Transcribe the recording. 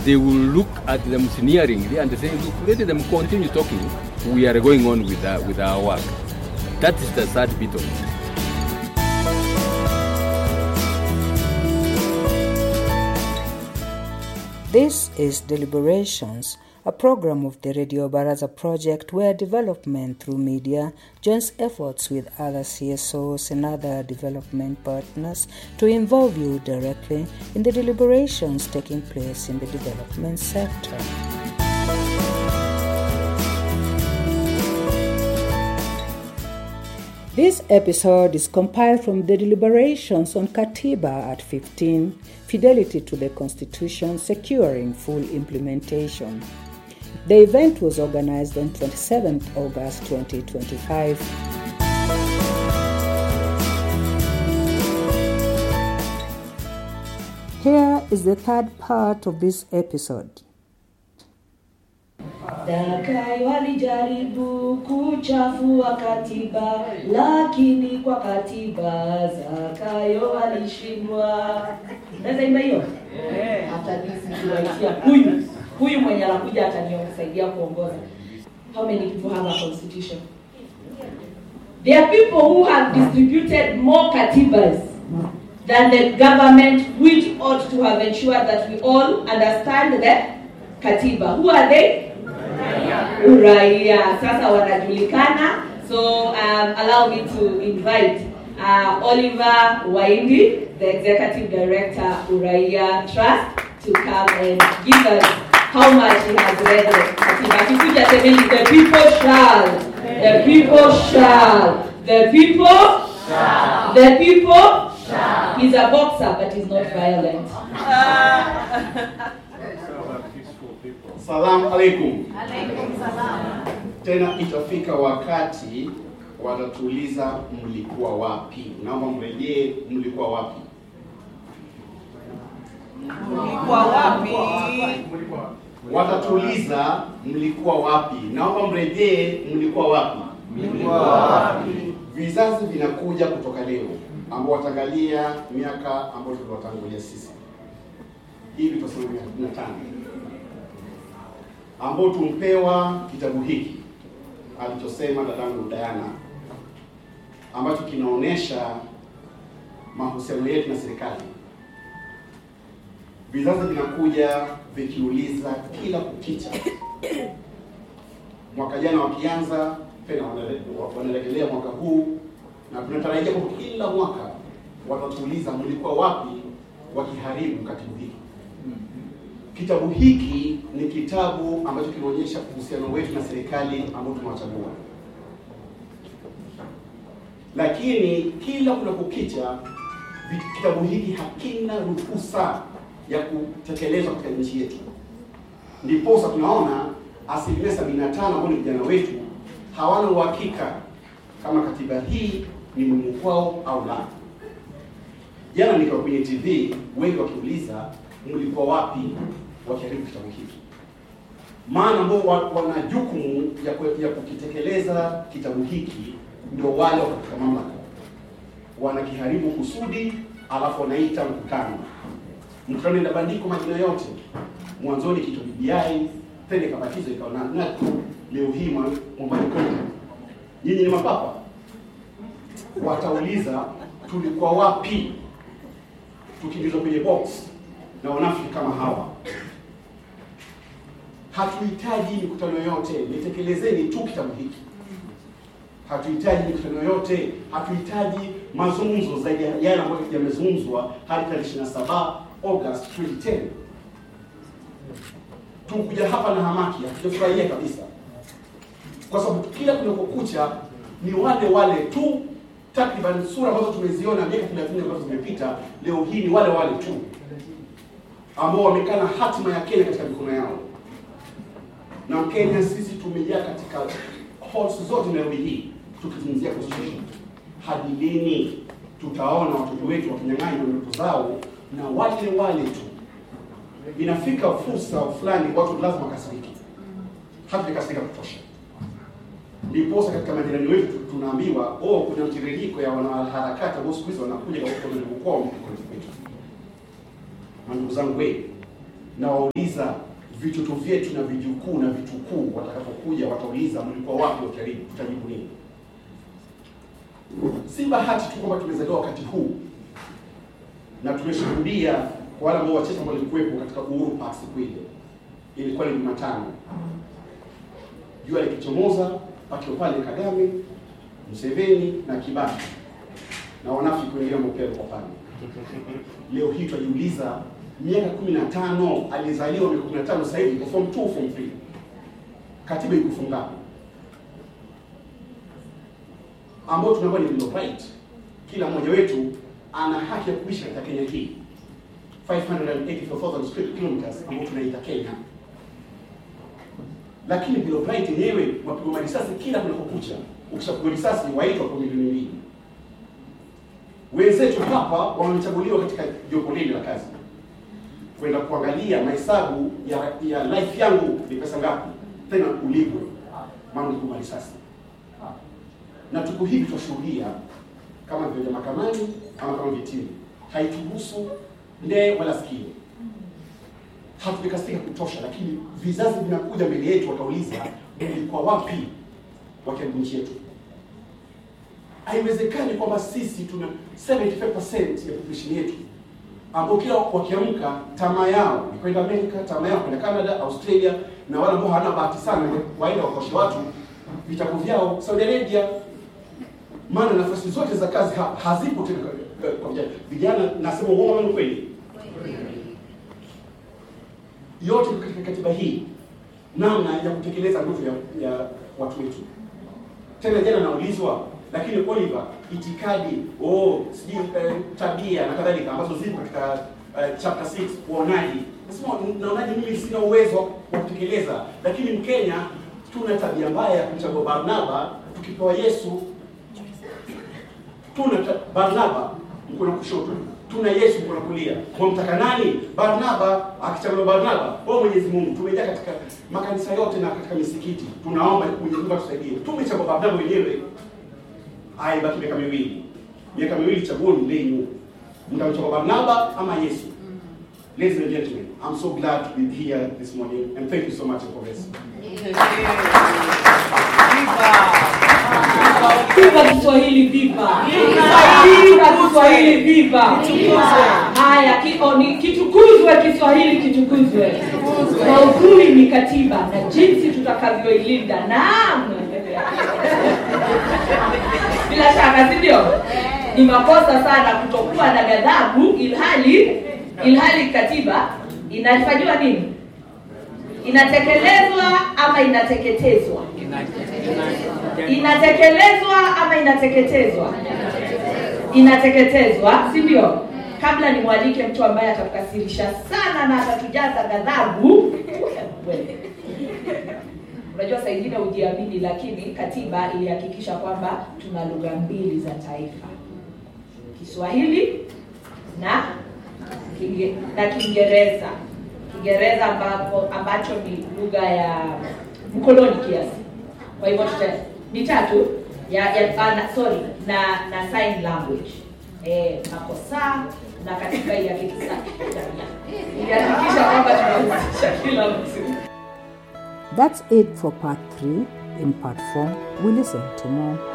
they will look at them sneeringly and say, look, let them continue talking. We are going on with, our, with our work. That is the sad bit of it. This is Deliberations, a program of the Radio Baraza project where development through media joins efforts with other CSOs and other development partners to involve you directly in the deliberations taking place in the development sector. This episode is compiled from the deliberations on Katiba at 15, Fidelity to the Constitution, Securing Full Implementation. The event was organized on 27th August 2025. Here is the third part of this episode. Dakai walijaribu kuchafua katiba, lakini kwa katiba Zakayo walishindwa. Naweza imba hiyo? Hata nisiwaitia huyu huyu mwenye anakuja atanisaidia kuongoza. How many people have a constitution? There are people who have distributed more katibas than the government which ought to have ensured that we all understand the katiba. Who are they? Uraia. Sasa wanajulikana. So um, allow me to invite uh, Oliver Waindi, the executive director Uraia Trust, to come and give us how much he has read the katiba. Akikuja semeni, the people shall, the people shall, the people shall, the people shall. He's a boxer, but he's not violent. Salamu alaikum. Tena itafika wakati watatuuliza mlikuwa wapi. Naomba mrejee, mlikuwa wapi? Mlikuwa wapi? Watatuuliza mlikuwa wapi. Naomba mrejee, mlikuwa wapi? Mlikuwa wapi? Vizazi vinakuja kutoka leo ambao wataangalia miaka ambayo tuliwatangulia sisi, hivi tutasema miaka 15 ambao tumpewa kitabu hiki alichosema dadangu Diana, ambacho kinaonyesha mahusiano yetu na serikali. Vizazi vinakuja vikiuliza kila kukicha, mwaka jana wakianza tena wanare- wanarejelea mwaka huu, na tunatarajia kwa kila mwaka watatuuliza mlikuwa wapi wakiharibu katibu hiki. Kitabu hiki ni kitabu ambacho kinaonyesha uhusiano wetu na serikali ambao tumewachagua, lakini kila kunapokicha vi- kitabu hiki hakina ruhusa ya kutekelezwa katika nchi yetu. Ndiposa tunaona asilimia sabini na tano ambao ni vijana wetu hawana uhakika kama katiba hii ni muhimu kwao au la. Jana nikiwa kwenye TV, wengi wakiuliza mlikuwa wapi wakiharibu kitabu hiki, maana ambao wa- wana jukumu ya, ku- ya kukitekeleza kitabu hiki ndio wale wako katika mamlaka, wanakiharibu kusudi, alafu wanaita mkutano. Mkutano inabandikwa majina yote, mwanzoni kitu BBI, tena ikabatizwa ikawa na NACO, leo hii Mwambani Kombo. Nyinyi ni mapapa, watauliza tulikuwa wapi tukiingizwa kwenye box na wanafiki kama hawa. Hatuhitaji mikutano yote, nitekelezeni tu kitabu hiki. Hatuhitaji mikutano yote, hatuhitaji mazungumzo zaidi ya yale ambayo yamezungumzwa hadi tarehe 27 August 2010. Tukuja hapa na hamaki, hatujafurahia kabisa, kwa sababu kila kunapokucha ni wale wale tu takriban sura ambazo tumeziona miaka 30 ambazo zimepita, leo hii ni wale wale tu ambao wamekana hatima ya Kenya katika mikono yao. Na Kenya sisi tumejaa katika halls zote Nairobi hii tukizungumzia constitution. Hadi lini tutaona watoto wetu wakinyang'anywa ndoto zao na wale wale tu? Inafika fursa fulani watu lazima wakasiriki, hatujakasirika kutosha ndiposa katika majirani wetu tunaambiwa oh, kuna mtiririko ya wanaharakati ambao siku hizi wanakuja kwa kwa kwao kwetu. Na ndugu zangu we, na wauliza vitoto vyetu na vijukuu na vitukuu watakapokuja, watauliza mlikuwa wapi wakaribu, tutajibu nini? Si bahati tu kwamba tumezaliwa wakati huu na tumeshuhudia kwa wale ambao wachache ambao walikuwepo katika Uhuru Park siku ile, ilikuwa ni Jumatano, jua likichomoza, pakiwa pale Kagame, Museveni na Kibaki na wanafiki wengine wamepea kwa pale. Leo hii tunajiuliza, miaka 15 alizaliwa miaka 15, sasa hivi form 2 form 3, katiba iko fungu ngapi? ambao tunaambiwa ni bill of right. Kila mmoja wetu ana haki ya kuishi katika Kenya hii 584,000 square kilometers ambao tunaita Kenya, lakini bill of right yenyewe mapigwa marisasi kila kunapokucha. Ukishapigwa risasi waitwa kwa milioni mbili. Wenzetu hapa wamechaguliwa katika jopo lile la kazi kwenda kuangalia mahesabu ya, ya life yangu ni pesa ngapi, tena ulipwe, maana ulipigwa risasi na tuko hivi twashuhudia kama vile mahakamani ama kama vitini, haituhusu ndee wala sikio. Hatujakasika kutosha, lakini vizazi vinakuja mbele yetu, watauliza mlikuwa wapi wakiharibu nchi yetu? Haiwezekani kwamba sisi tuna 75% ya population yetu ambao kila wakiamka tamaa yao ni kwenda Amerika, tamaa yao kwenda Canada, Australia, na wale ambao hawana bahati sana waenda wakoshe watu vitabu vyao Saudi Arabia maana nafasi zote za kazi ha, hazipo tena kwa- kwa vijana. Vijana nasema uongo ama ni kweli? Yote iko katika katiba hii, namna ya kutekeleza ndoto ya, ya watu wetu. Tena jana naulizwa, lakini Oliver, itikadi oh, sijui eh, tabia na kadhalika ambazo zipo katika eh, chapter 6 uonaji, nasema naonaje? Mimi sina uwezo wa kutekeleza, lakini Mkenya tuna tabia mbaya ya kumchagua Barnaba tukipewa Yesu tuna ta- Barnaba mkono kushoto, tuna Yesu mkono kulia. Mwamtaka nani? Barnaba. Akichaguliwa Barnaba, wewe Mwenyezi Mungu, tumejaa katika makanisa yote na katika misikiti, tunaomba Mwenyezi Mungu atusaidie. Tumechagua Barnaba wenyewe, aibaki miaka miwili, miaka miwili, chaguoni lenyu, mtamchagua Barnaba ama Yesu? Ladies and gentlemen, I'm so glad to be here this morning and thank you so much for this. Viva Kiswahili, viva! Viva Kiswahili, viva! Haya, ki- o, ni- kitukuzwe Kiswahili, kitukuzwe. Maudhui ni katiba na jinsi tutakavyoilinda. Naam, bila shaka, si ndio? Ni makosa sana kutokuwa na ghadhabu, ilhali ilhali katiba inafanyiwa nini? Inatekelezwa ama inateketezwa? inatekelezwa ama inateketezwa? Inateketezwa, si ndio? Kabla nimwalike mtu ambaye atakukasirisha sana na atatujaza ghadhabu. Wewe. Unajua saa ingine hujiamini, lakini katiba ilihakikisha kwamba tuna lugha mbili za taifa, Kiswahili na Kinge, na Kiingereza. Kiingereza ambapo ambacho ni lugha ya mkoloni kiasi kwa hivyo tuta ni tatu ya, ya ah, na, sorry na na sign language eh makosa na katika ilihakikisha ilihakikisha kwamba tunahusisha kila mtu That's it for part 3. In part 4, we listen to more.